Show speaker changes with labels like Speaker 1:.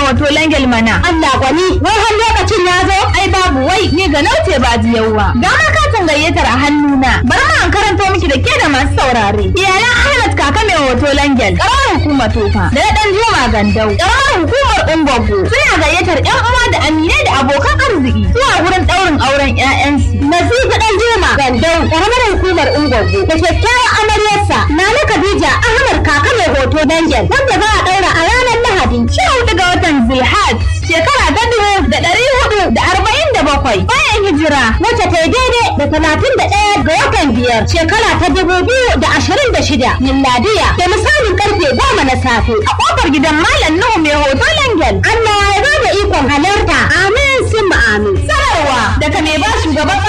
Speaker 1: hoto langel mana.
Speaker 2: Allah gwani wai har lokacin ya zo
Speaker 1: Ai babu wai ni ga nauce ba yauwa. Ga ma katin gayyatar a hannuna. Bari ma an karanto miki da ke da masu saurare. Iyalan Ahmad kaka mai hoto langel. Karamar hukumar tofa. Da na dan Juma Gandau. Karamar hukumar Ungwaggo. Suna gayyatar ƴan uwa da aminai da abokan arziki. Zuwa wurin ɗaurin auren ƴaƴansu.
Speaker 2: Nazifu dan Juma Gandau karamar hukumar Ungwaggo da kyakkyawar amaryarsa Nana Khadija Ahmad kaka mai hoto Dangel wanda za a daura a ranar Lahadi
Speaker 1: Sha hudu ga watan Zulhaj shekara ta dubu da ɗari hudu da arba'in da bakwai bayan hijira
Speaker 2: wacce ta yi daidai da talatin da ɗaya ga watan biyar shekara ta dubu biyu da ashirin da shida milladiya da misalin karfe goma na safe
Speaker 1: a kofar gidan Malam Nuhu mai hoto Langel.
Speaker 2: Allah ya ba da ikon halarta amin sun amin
Speaker 1: Sanarwa daga mai ba shugaban